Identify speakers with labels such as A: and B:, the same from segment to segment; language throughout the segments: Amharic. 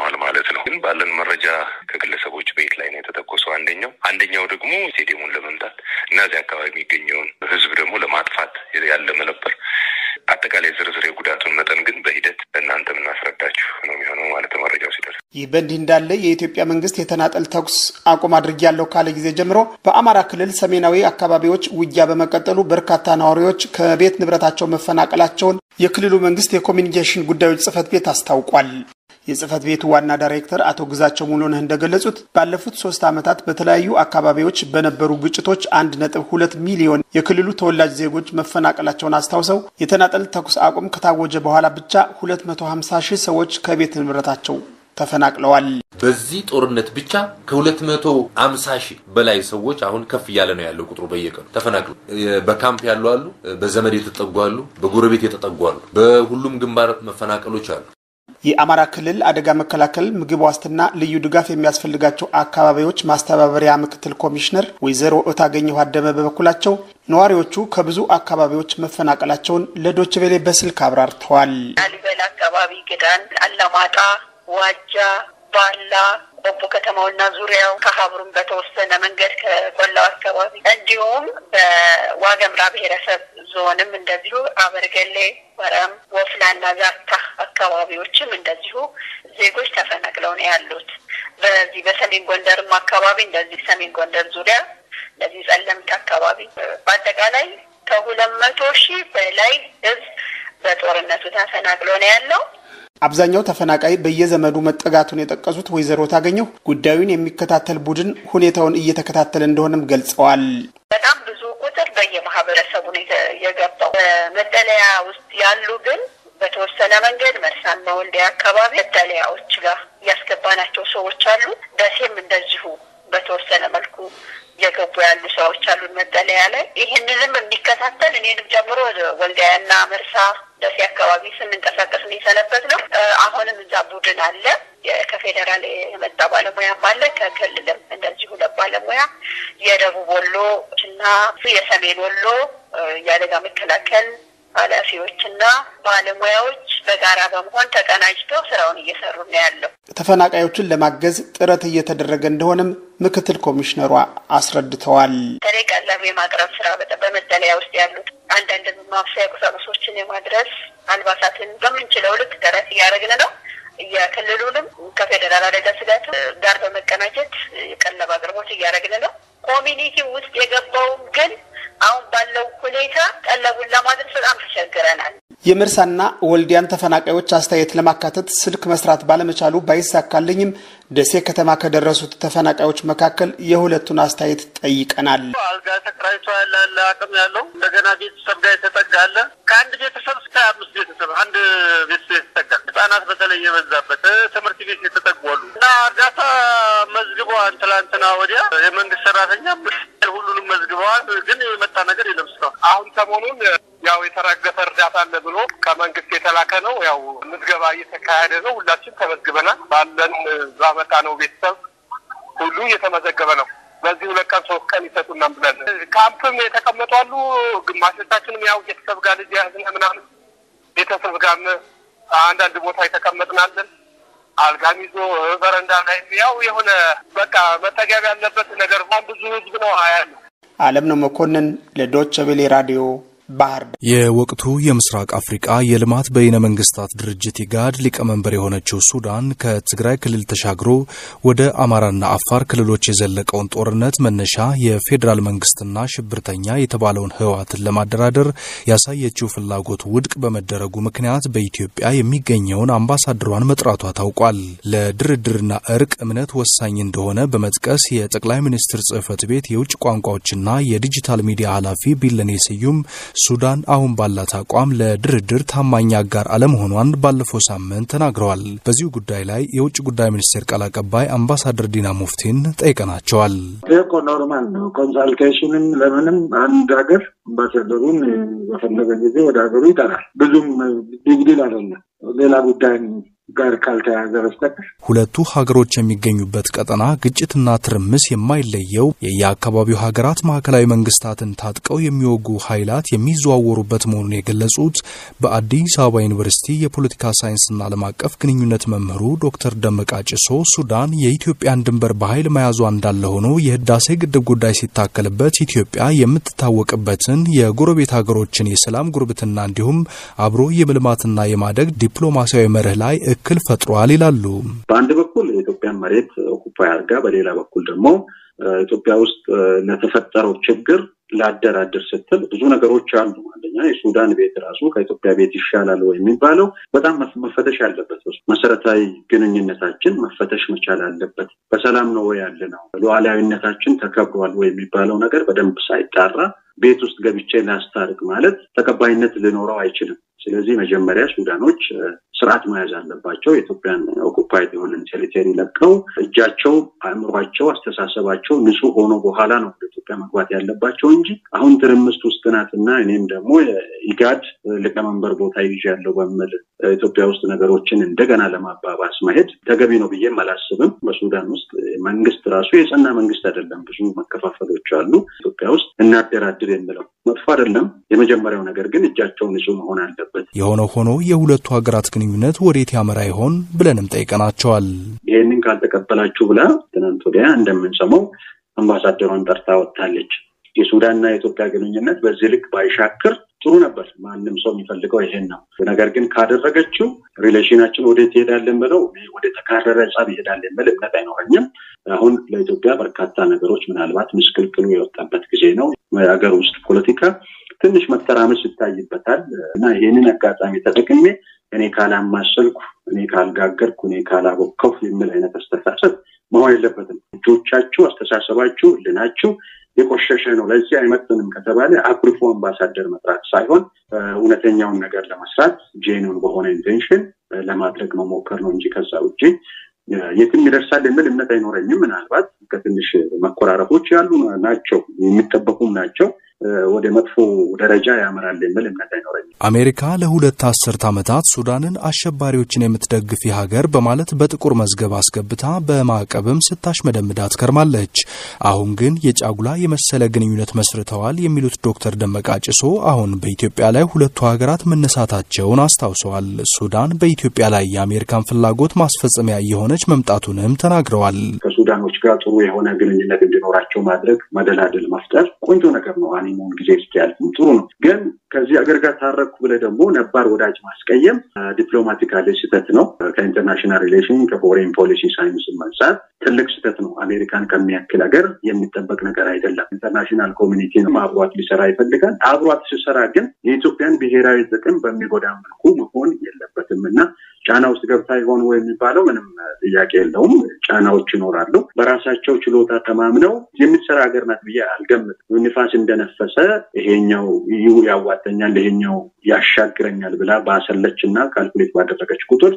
A: ሆኗል ማለት ነው። ግን ባለን መረጃ ከግለሰቦች ቤት ላይ ነው የተተኮሰው አንደኛው አንደኛው ደግሞ ስቴዲየሙን ለመምታት እና እዚህ አካባቢ የሚገኘውን ህዝብ ደግሞ ለማጥፋት ያለመ ነበር። አጠቃላይ ዝርዝር የጉዳቱን መጠን ግን በሂደት ለእናንተ የምናስረዳችሁ ነው የሚሆነው ማለት ነው መረጃው ሲደርስ።
B: ይህ በእንዲህ እንዳለ የኢትዮጵያ መንግስት የተናጠል ተኩስ አቁም አድርጌያለሁ ካለ ጊዜ ጀምሮ በአማራ ክልል ሰሜናዊ አካባቢዎች ውጊያ በመቀጠሉ በርካታ ነዋሪዎች ከቤት ንብረታቸው መፈናቀላቸውን የክልሉ መንግስት የኮሚኒኬሽን ጉዳዮች ጽህፈት ቤት አስታውቋል። የጽህፈት ቤቱ ዋና ዳይሬክተር አቶ ግዛቸው ሙሉነህ እንደገለጹት ባለፉት ሶስት ዓመታት በተለያዩ አካባቢዎች በነበሩ ግጭቶች አንድ ነጥብ ሁለት ሚሊዮን የክልሉ ተወላጅ ዜጎች መፈናቀላቸውን አስታውሰው የተናጠል ተኩስ አቁም ከታወጀ በኋላ ብቻ ሁለት መቶ ሀምሳ ሺህ ሰዎች ከቤት ንብረታቸው ተፈናቅለዋል።
C: በዚህ ጦርነት ብቻ ከሁለት መቶ አምሳ ሺህ በላይ ሰዎች አሁን ከፍ እያለ ነው ያለው ቁጥሩ በየቀኑ ተፈናቅሉ በካምፕ ያሉ አሉ፣ በዘመድ የተጠጉ አሉ፣ በጎረቤት የተጠጉ አሉ። በሁሉም ግንባር መፈናቀሎች አሉ።
B: የአማራ ክልል አደጋ መከላከል ምግብ ዋስትና ልዩ ድጋፍ የሚያስፈልጋቸው አካባቢዎች ማስተባበሪያ ምክትል ኮሚሽነር ወይዘሮ እታገኘሁ አደመ በበኩላቸው ነዋሪዎቹ ከብዙ አካባቢዎች መፈናቀላቸውን ለዶችቬሌ በስልክ አብራርተዋል።
D: ላሊበላ አካባቢ፣ ግዳን፣ አላማጣ፣ ዋጃ፣ ባላ ቆቦ ከተማውና ዙሪያው ከሀብሩም በተወሰነ መንገድ ከቆላው አካባቢ እንዲሁም በዋገምራ ብሔረሰብ ዞንም እንደዚሁ አበርገሌ፣ ወረም፣ ወፍላና ዛታ አካባቢዎችም እንደዚሁ ዜጎች ተፈናቅለው ነው ያሉት። በዚህ በሰሜን ጎንደርም አካባቢ እንደዚህ ሰሜን ጎንደር ዙሪያ እንደዚህ ጸለምት አካባቢ በአጠቃላይ ከሁለት መቶ ሺህ በላይ ህዝብ በጦርነቱ ተፈናቅሎ ነው ያለው።
B: አብዛኛው ተፈናቃይ በየዘመዱ መጠጋቱን የጠቀሱት ወይዘሮ ታገኘው ጉዳዩን የሚከታተል ቡድን ሁኔታውን እየተከታተለ እንደሆነም ገልጸዋል።
D: በጣም ብዙ ቁጥር በየማህበረሰቡ ነው የገባው። በመጠለያ ውስጥ ያሉ ግን በተወሰነ መንገድ መርሳና ወልዲያ አካባቢ መጠለያዎች ጋር ያስገባናቸው ሰዎች አሉ። ደሴም እንደዚሁ በተወሰነ መልኩ እየገቡ ያሉ ሰዎች አሉ መጠለያ ላይ። ይህንንም የሚከታተል እኔንም ጨምሮ ወልዲያና መርሳ ደሴ አካባቢ ስንንቀሳቀስ የሰነበት ነው። አሁንም እዛ ቡድን አለ። ከፌዴራል የመጣ ባለሙያም አለ። ከክልልም እንደዚሁ ሁለት ባለሙያ የደቡብ ወሎ እና የሰሜን ወሎ የአደጋ መከላከል ኃላፊዎችና ባለሙያዎች በጋራ በመሆን ተቀናጅተው ስራውን እየሰሩ ነው ያለው።
B: ተፈናቃዮችን ለማገዝ ጥረት እየተደረገ እንደሆነም ምክትል ኮሚሽነሯ አስረድተዋል።
D: በተለይ ቀለብ የማቅረብ ስራ በመጠለያ ውስጥ ያሉት አንዳንድ ማብሰያ ቁሳቁሶችን የማድረስ አልባሳትን በምንችለው ልክ ጥረት እያደረግን ነው። የክልሉንም ከፌዴራል አደጋ ስጋት ጋር በመቀናጀት የቀለብ አቅርቦት እያደረግን ነው። ኮሚኒቲ ውስጥ የገባውም ግን አሁን ባለው ሁኔታ ቀለቡን ለማድረስ በጣም ተቸግረናል።
B: የመርሳና ወልዲያን ተፈናቃዮች አስተያየት ለማካተት ስልክ መስራት ባለመቻሉ ባይሳካልኝም ደሴ ከተማ ከደረሱት ተፈናቃዮች መካከል የሁለቱን አስተያየት ጠይቀናል።
E: አልጋ ተከራይቶ ያለ አለ፣ አቅም ያለው እንደገና ቤተሰብ ጋር የተጠጋ አለ። ከአንድ ቤተሰብ እስከ አምስት ቤተሰብ አንድ ቤተሰብ የተጠጋ ህጻናት በተለይ የበዛበት ትምህርት ቤት የተጠጉ አሉ እና እርዳታ መዝግበዋል። ትላንትና ወዲያ የመንግስት ሰራተኛ ሁሉንም መዝግበዋል። ግን የመጣ ነገር የለም እስካሁን።
F: አሁን ሰሞኑን ያው የተራገፈ እርዳታ አለ ብሎ ከመንግስት የተላከ ነው። ያው ምዝገባ እየተካሄደ ነው። ሁላችን ተመዝግበናል። ባለን ባመጣ ነው ቤተሰብ ሁሉ እየተመዘገበ ነው። በዚህ ሁለት ቀን ሶስት ቀን ይሰጡናል ብለን ካምፕም የተቀመጡ አሉ። ግማሾቻችንም ያው ቤተሰብ ጋር ልጅ ያዝነ ምናምን ቤተሰብ ጋርም አንዳንድ ቦታ የተቀመጥናለን። አልጋም ይዞ በረንዳ ላይ ያው የሆነ በቃ መጠገብ ያለበት ነገር ብዙ ህዝብ ነው ያለ።
B: አለም ነው መኮንን ለዶቸ ቬሌ ራዲዮ ባህር ዳር።
G: የወቅቱ የምስራቅ አፍሪቃ የልማት በይነ መንግስታት ድርጅት ኢጋድ ሊቀመንበር የሆነችው ሱዳን ከትግራይ ክልል ተሻግሮ ወደ አማራና አፋር ክልሎች የዘለቀውን ጦርነት መነሻ የፌዴራል መንግስትና ሽብርተኛ የተባለውን ህወሓትን ለማደራደር ያሳየችው ፍላጎት ውድቅ በመደረጉ ምክንያት በኢትዮጵያ የሚገኘውን አምባሳደሯን መጥራቷ ታውቋል። ለድርድርና እርቅ እምነት ወሳኝ እንደሆነ በመጥቀስ የጠቅላይ ሚኒስትር ጽህፈት ቤት የውጭ ቋንቋዎችና የዲጂታል ሚዲያ ኃላፊ ቢለኔ ስዩም ሱዳን አሁን ባላት አቋም ለድርድር ታማኝ አጋር አለመሆኗን ባለፈው ሳምንት ተናግረዋል። በዚሁ ጉዳይ ላይ የውጭ ጉዳይ ሚኒስቴር ቃል አቀባይ አምባሳደር ዲና ሙፍቲን ጠይቀናቸዋል።
H: ይህ እኮ ኖርማል ነው። ኮንሳልቴሽንም ለምንም አንድ ሀገር አምባሳደሩን በፈለገ ጊዜ ወደ ሀገሩ ይጠራል። ብዙም ቢግዲል አይደለም። ሌላ ጉዳይ ጋር ካልተያያዘ በስተቀር
G: ሁለቱ ሀገሮች የሚገኙበት ቀጠና ግጭትና ትርምስ የማይለየው የየአካባቢው ሀገራት ማዕከላዊ መንግስታትን ታጥቀው የሚወጉ ኃይላት የሚዘዋወሩበት መሆኑን የገለጹት በአዲስ አበባ ዩኒቨርሲቲ የፖለቲካ ሳይንስና ዓለም አቀፍ ግንኙነት መምህሩ ዶክተር ደመቃ ጭሶ ሱዳን የኢትዮጵያን ድንበር በኃይል መያዟ እንዳለ ሆኖ የህዳሴ ግድብ ጉዳይ ሲታከልበት ኢትዮጵያ የምትታወቅበትን የጎረቤት ሀገሮችን የሰላም ጉርብትና እንዲሁም አብሮ የመልማትና የማደግ ዲፕሎማሲያዊ መርህ ላይ እክል ፈጥሯል ይላሉ።
H: በአንድ በኩል የኢትዮጵያን መሬት ኦኩፓይ አድርጋ፣ በሌላ በኩል ደግሞ ኢትዮጵያ ውስጥ ለተፈጠረው ችግር ላደራድር ስትል ብዙ ነገሮች አሉ። አንደኛ የሱዳን ቤት ራሱ ከኢትዮጵያ ቤት ይሻላል ወይ የሚባለው በጣም መፈተሽ አለበት። መሰረታዊ ግንኙነታችን መፈተሽ መቻል አለበት። በሰላም ነው ወይ ያለ ነው፣ ሉዓላዊነታችን ተከብሯል ወይ የሚባለው ነገር በደንብ ሳይጣራ ቤት ውስጥ ገብቼ ላስታርቅ ማለት ተቀባይነት ሊኖረው አይችልም። ስለዚህ መጀመሪያ ሱዳኖች ስርዓት መያዝ አለባቸው። የኢትዮጵያን ኦኩፓይድ የሆነን ቴሪቶሪ ለቀው እጃቸው፣ አእምሯቸው፣ አስተሳሰባቸው ንጹህ ሆኖ በኋላ ነው ወደ ኢትዮጵያ መግባት ያለባቸው እንጂ አሁን ትርምስት ውስጥ ናትና እኔም ደግሞ የኢጋድ ሊቀመንበር ቦታ ይዣለሁ በሚል ኢትዮጵያ ውስጥ ነገሮችን እንደገና ለማባባስ መሄድ ተገቢ ነው ብዬም አላስብም። በሱዳን ውስጥ መንግስት ራሱ የጸና መንግስት አይደለም። ብዙ መከፋፈሎች አሉ። ኢትዮጵያ ውስጥ እናደራድር የሚለው መጥፎ አይደለም። የመጀመሪያው ነገር ግን እጃቸው ንጹህ መሆን አለበት።
G: የሆነ ሆኖ የሁለቱ ሀገራት ግንኙነት ወዴት ያመራ ይሆን ብለንም ጠይቀናቸዋል።
H: ይህንን ካልተቀበላችሁ ብላ ትናንት ወዲያ እንደምንሰማው አምባሳደሯን ጠርታ ወጥታለች። የሱዳንና የኢትዮጵያ ግንኙነት በዚህ ልክ ባይሻክር ጥሩ ነበር። ማንም ሰው የሚፈልገው ይሄን ነው። ነገር ግን ካደረገችው ሪሌሽናችን ወዴት ይሄዳለን ብለው ወደ ተካረረ ጸብ ይሄዳል የሚል እምነት አይኖረኝም። አሁን ለኢትዮጵያ በርካታ ነገሮች ምናልባት ምስቅልቅሉ የወጣበት ጊዜ ነው። የሀገር ውስጥ ፖለቲካ ትንሽ መተራመስ ይታይበታል እና ይህንን አጋጣሚ ተጠቅሜ እኔ ካላማሰልኩ፣ እኔ ካልጋገርኩ፣ እኔ ካላቦከው የሚል አይነት አስተሳሰብ መሆን የለበትም። እጆቻችሁ፣ አስተሳሰባችሁ፣ ልናችሁ የቆሸሸ ነው፣ ለዚህ አይመጥንም ከተባለ አኩርፎ አምባሳደር መጥራት ሳይሆን እውነተኛውን ነገር ለመስራት ጄኑን በሆነ ኢንቴንሽን ለማድረግ መሞከር ነው እንጂ ከዛ ውጭ የትም ይደርሳል የሚል እምነት አይኖረኝም። ምናልባት ከትንሽ መኮራረፎች ያሉ ናቸው፣ የሚጠበቁም ናቸው። ወደ መጥፎ ደረጃ ያመራል የሚል እምነት አይኖረኝም።
G: አሜሪካ ለሁለት አስርት ዓመታት ሱዳንን አሸባሪዎችን የምትደግፍ ሀገር በማለት በጥቁር መዝገብ አስገብታ በማዕቀብም ስታሽመደምዳት ከርማለች። አሁን ግን የጫጉላ የመሰለ ግንኙነት መስርተዋል የሚሉት ዶክተር ደመቃ ጭሶ አሁን በኢትዮጵያ ላይ ሁለቱ ሀገራት መነሳታቸውን አስታውሰዋል። ሱዳን በኢትዮጵያ ላይ የአሜሪካን ፍላጎት ማስፈጸሚያ እየሆነች መምጣቱንም ተናግረዋል።
H: ከሱዳኖች ጋር ጥሩ የሆነ ግንኙነት እንዲኖራቸው ማድረግ፣ መደላደል መፍጠር ቆንጆ ነገር ነው። ሃኒሙን ጊዜ እስኪያልፍም ጥሩ ነው። ግን ከዚህ አገር ጋር ታረኩ ብለህ ደግሞ ነባር ወዳጅ ማስቀየም ዲፕሎማቲካሊ ስህተት ነው። ከኢንተርናሽናል ሪሌሽን ከፎሬን ፖሊሲ ሳይንስ መንጻት ትልቅ ስህተት ነው። አሜሪካን ከሚያክል ሀገር የሚጠበቅ ነገር አይደለም። ኢንተርናሽናል ኮሚኒቲ ነው አብሯት ሊሰራ ይፈልጋል። አብሯት ሲሰራ ግን የኢትዮጵያን ብሔራዊ ጥቅም በሚጎዳ መልኩ መሆን የለበትም እና ጫና ውስጥ ገብታ ይሆን ወይ የሚባለው ምንም ጥያቄ የለውም። ጫናዎች ይኖራሉ። በራሳቸው ችሎታ ተማምነው የምትሰራ ሀገር ናት ብዬ አልገምትም። ንፋስ እንደነፈሰ ይሄኛው ያዋጠኛል፣ ይሄኛው ያሻግረኛል ብላ ባሰለች እና ካልኩሌት ባደረገች ቁጥር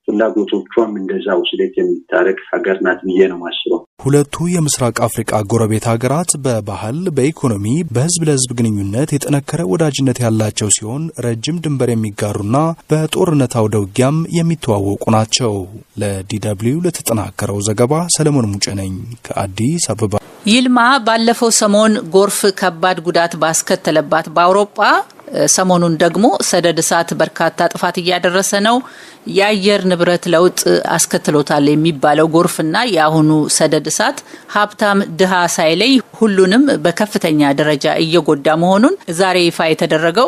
H: ፍላጎቶቿም እንደዛ ውስሌት የሚታረግ ሀገር ናት ብዬ ነው ማስበው።
G: ሁለቱ የምስራቅ አፍሪቃ ጎረቤት ሀገራት በባህል፣ በኢኮኖሚ፣ በህዝብ ለህዝብ ግንኙነት የጠነከረ ወዳጅነት ያላቸው ሲሆን ረጅም ድንበር የሚጋሩና በጦርነት አውደ ውጊያም የሚተዋወቁ ናቸው። ለዲደብልዩ ለተጠናከረው ዘገባ ሰለሞን ሙጬ ነኝ ከአዲስ አበባ።
I: ይልማ ባለፈው ሰሞን ጎርፍ ከባድ ጉዳት ባስከተለባት በአውሮፓ ሰሞኑን ደግሞ ሰደድ እሳት በርካታ ጥፋት እያደረሰ ነው። የአየር ንብረት ለውጥ አስከትሎታል የሚባለው ጎርፍና የአሁኑ ሰደድ እሳት ሀብታም ድሃ ሳይለይ ሁሉንም በከፍተኛ ደረጃ እየጎዳ መሆኑን ዛሬ ይፋ የተደረገው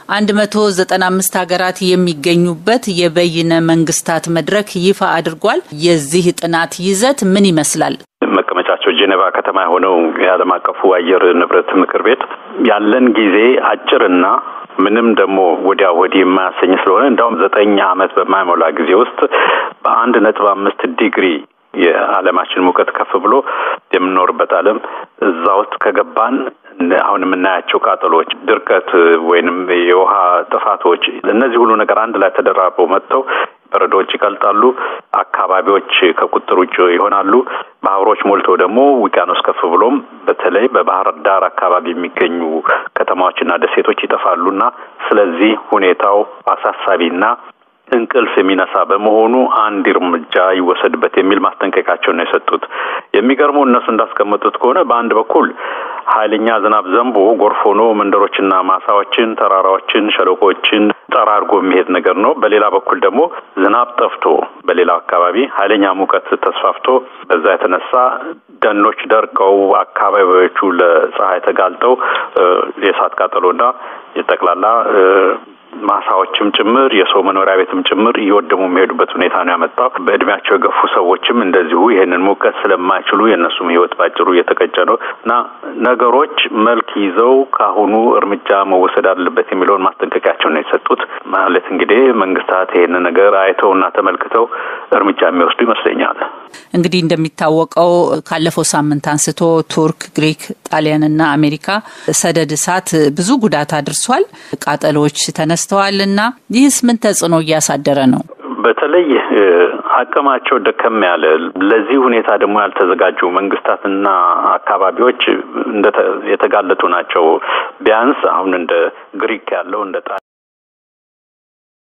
I: 195 ሀገራት የሚገኙበት የበይነ መንግስታት መድረክ ይፋ አድርጓል። የዚህ ጥናት ይዘት ምን ይመስላል?
J: መቀመጫቸው ጄኔቫ ከተማ የሆነው የዓለም አቀፉ አየር ንብረት ምክር ቤት ያለን ጊዜ አጭርና ምንም ደግሞ ወዲያ ወዲህ የማያሰኝ ስለሆነ እንዲሁም ዘጠኝ ዓመት በማይሞላ ጊዜ ውስጥ በአንድ ነጥብ አምስት ዲግሪ የዓለማችን ሙቀት ከፍ ብሎ የምንኖርበት ዓለም እዛ ውስጥ ከገባን አሁን የምናያቸው ቃጠሎች፣ ድርቀት ወይንም የውሃ ጥፋቶች እነዚህ ሁሉ ነገር አንድ ላይ ተደራርበው መጥተው በረዶዎች ይቀልጣሉ። አካባቢዎች ከቁጥር ውጭ ይሆናሉ። ባህሮች ሞልተው ደግሞ ውቅያኖስ ከፍ ብሎም በተለይ በባህር ዳር አካባቢ የሚገኙ ከተማዎችና ደሴቶች ይጠፋሉና ስለዚህ ሁኔታው አሳሳቢና እንቅልፍ የሚነሳ በመሆኑ አንድ እርምጃ ይወሰድበት የሚል ማስጠንቀቂያቸውን ነው የሰጡት። የሚገርመው እነሱ እንዳስቀመጡት ከሆነ በአንድ በኩል ኃይለኛ ዝናብ ዘንቦ ጎርፍ ሆኖ መንደሮችና ማሳዎችን፣ ተራራዎችን፣ ሸለቆችን ጠራርጎ የሚሄድ ነገር ነው። በሌላ በኩል ደግሞ ዝናብ ጠፍቶ በሌላው አካባቢ ኃይለኛ ሙቀት ተስፋፍቶ በዛ የተነሳ ደኖች ደርቀው አካባቢዎቹ ለፀሐይ ተጋልጠው የእሳት ቃጠሎና የጠቅላላ ማሳዎችም ጭምር የሰው መኖሪያ ቤትም ጭምር እየወደሙ የሚሄዱበት ሁኔታ ነው ያመጣው። በእድሜያቸው የገፉ ሰዎችም እንደዚሁ ይሄንን ሙቀት ስለማይችሉ የእነሱም ሕይወት ባጭሩ እየተቀጨ ነው እና ነገሮች መልክ ይዘው ከአሁኑ እርምጃ መወሰድ አለበት የሚለውን ማስጠንቀቂያቸው ነው የሰጡት። ማለት እንግዲህ መንግስታት ይሄንን ነገር አይተውና ተመልክተው እርምጃ የሚወስዱ ይመስለኛል።
I: እንግዲህ እንደሚታወቀው ካለፈው ሳምንት አንስቶ ቱርክ፣ ግሪክ፣ ጣሊያንና አሜሪካ ሰደድ እሳት ብዙ ጉዳት አድርሷል። ቃጠሎች ተነስተዋል እና ይህስ ምን ተጽዕኖ እያሳደረ ነው?
J: በተለይ አቅማቸው ደከም ያለ ለዚህ ሁኔታ ደግሞ ያልተዘጋጁ መንግስታትና አካባቢዎች የተጋለጡ ናቸው። ቢያንስ አሁን እንደ ግሪክ ያለው እንደ